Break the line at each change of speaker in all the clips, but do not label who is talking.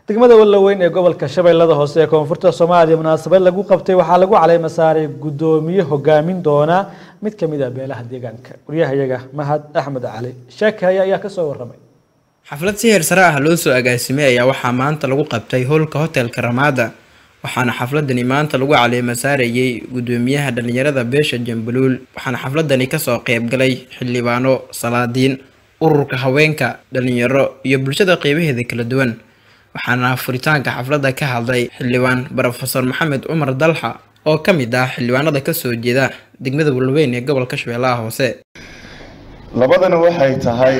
degmada wallaweyn ee gobolka shabeellada hoose ee koonfurta soomaaliya munaasabad lagu qabtay waxaa lagu caleema saaray guddoomiye hogaamin doona mid ka mid ah beelaha deegaanka waryahayaga mahad axmed cali sheekaya ayaa kasoo waramay
xaflad si heer sare ah loo soo agaasimay ayaa waxaa maanta lagu qabtay howlka hotelka ramaada waxaana xafladani maanta lagu caleema saarayay guddoomiyaha dhalinyarada beesha jambaluul waxaana xafladani kasoo qeybgalay xildhibaano salaadiin ururka haweenka dhalinyaro iyo bulshada qeybaheeda kala duwan waxaana furitaanka xafladda ka hadlay xildhibaan brofesor maxamed cumar dalxa oo ka mid ah xildhibaanada kasoo jeeda degmada walweyn ee gobolka shabeellaha hoose
labadana waxay tahay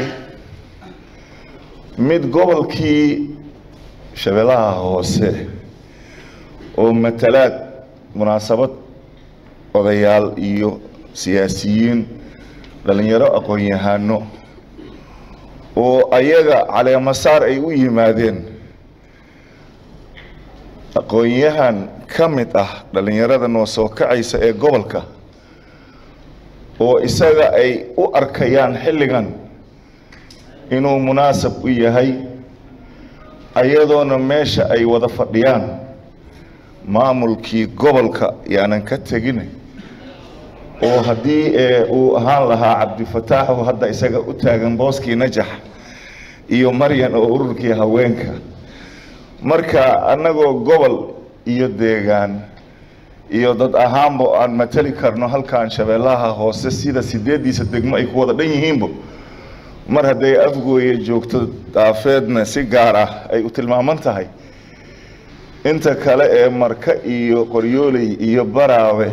mid gobolkii shabeellaha hoose oo matalaad munaasabad odayaal iyo siyaasiyiin dhalinyaro aqoon-yahano oo ayaga caleemasaar ay u yimaadeen aqoon-yahan ka mid ah dhalinyarada noo soo kacaysa ee gobolka oo isaga ay u arkayaan xilligan inuu munaasab u yahay ayadoona meesha ay wada fadhiyaan maamulkii gobolka yaanan ka tegin oo haddii uu ahaan lahaa cabdifataaxu hadda isaga u taagan booskii najax iyo maryan oo ururkii haweenka marka annagoo gobol iyo deegaan iyo dad ahaanba aan matali karno halkan shabeellaha hoose sida sideeddiisa degmo ay ku wada dhan yihiinba mar hadday afgooye joogto daafeedna si gaar ah ay u tilmaaman tahay inta kale ee marka iyo qoryooley iyo baraawe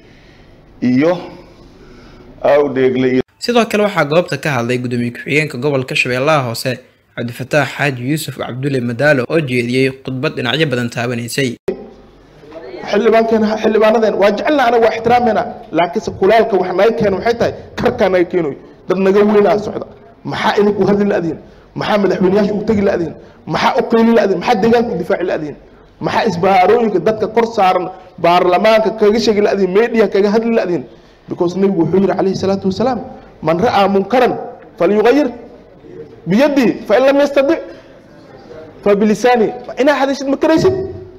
iyo awdheegle
sidoo kale waxaa goobta ka hadlay guddoomiye ku-xigeenka gobolka shabeellaha hoose cabdifataax xaaji yuusuf cabdulle madaalo oo jeediyey khudbad dhinacyo badan taabanaysay
xildhibaankeena xildhibaanadeen waa jecelna anaga waa ixtiraameena laakiinse kulaalka wax naga keena waxay tahay karkaa naga keenoy dad naga weynaa socda maxaa idinku hadli la-diin maxaa madaxweyneyaasha u tegi la-diin maxaa u qeyli la-diin maxaa deegaanka u difaaci la-diin maxaa isbahaarooyinka dadka kor saaran baarlamaanka kaga sheegi la-diin meediya kaga hadli la-diin because nebigu wuxuu yidhi calayhi salaatu wasalaam man ra'aa munkaran falyugayir biyadii fain lam yastadic fabilisaani inaa hadashid ma karaysid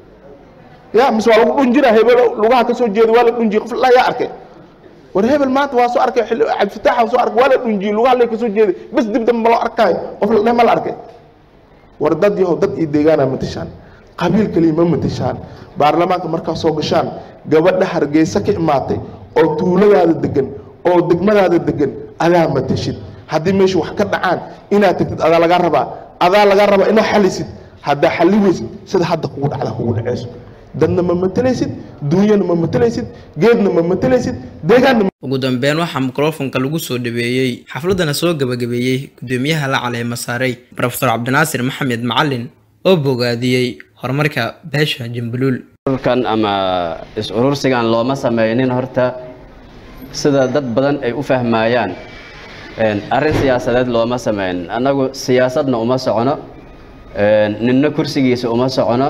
ya mise waa lagu dhunjina hebel lugaha kasoo jeeda waa la dhunjiye qof la yaa arkay war hebel maanta waa soo arkay cabdifitaax soo arkay waa la dhunjiyey lugaha lay kasoo jeeday bas dib dambe ma loo arkaayo qof la dheh ma la arkay war dad yahow dad iyo deegaana matashaan qabiil kaliya ma matashaan baarlamaanka markaa soo gashaan gabadha hargeysa ka imaatay oo tuuladaada degan oo degmadaada degan adaa matashid haddii meesha wax ka dhacaan inaad tagtid adaa lagaa rabaa adaa lagaa rabaa inaad xalisid haddaa xali weysid sida hadda kugu dhacda kugu dhaceyso dadna ma matalaysid duunyana ma matalaysid geedna ma matalaysid deegaanna
ugu dambeyn waxaa mikrofonka lagu soo dhaweeyey xafladana soo gabagabeeyey guddoomiyaha la caleema saaray rofesor cabdinaasir maxamed macalin oo bogaadiyey horumarka beesha jambaluul
ururkan ama is-urursigan looma sameynin horta sida dad badan ay u fahmayaan arrin siyaasadeed looma sameynin annagu siyaasadna uma socono ninna kursigiisa uma socono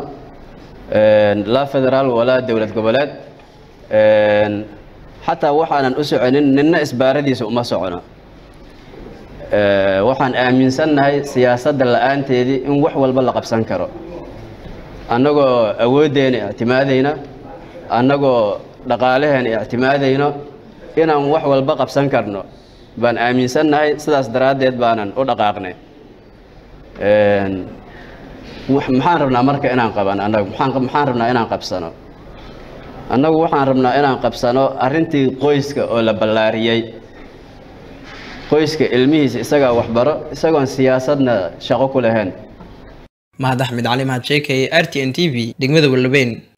laa federaal walaa dowlad goboleed xataa waxaanan u soconin ninna isbaaradiisa uma socono waxaan aaminsannahay siyaasadda la-aanteedii in wax walba la qabsan karo annagoo awooddeena ictimaadayna annagoo dhaqaalaheena ictimaadayno inaan wax walba qabsan karno baan aaminsannahay sidaas daraaddeed baanan u dhaqaaqnay maxaan rabnaa marka inaan qaban annagu maxaan rabnaa inaan qabsano annagu waxaan rabnaa inaan qabsano arrintii qoyska oo la ballaariyey qoyska ilmihiisa isagaa waxbaro isagoon siyaasadna shaqo ku lahayn
mahad axmed cali mahad sheekay r t n t v degmada wallabeyn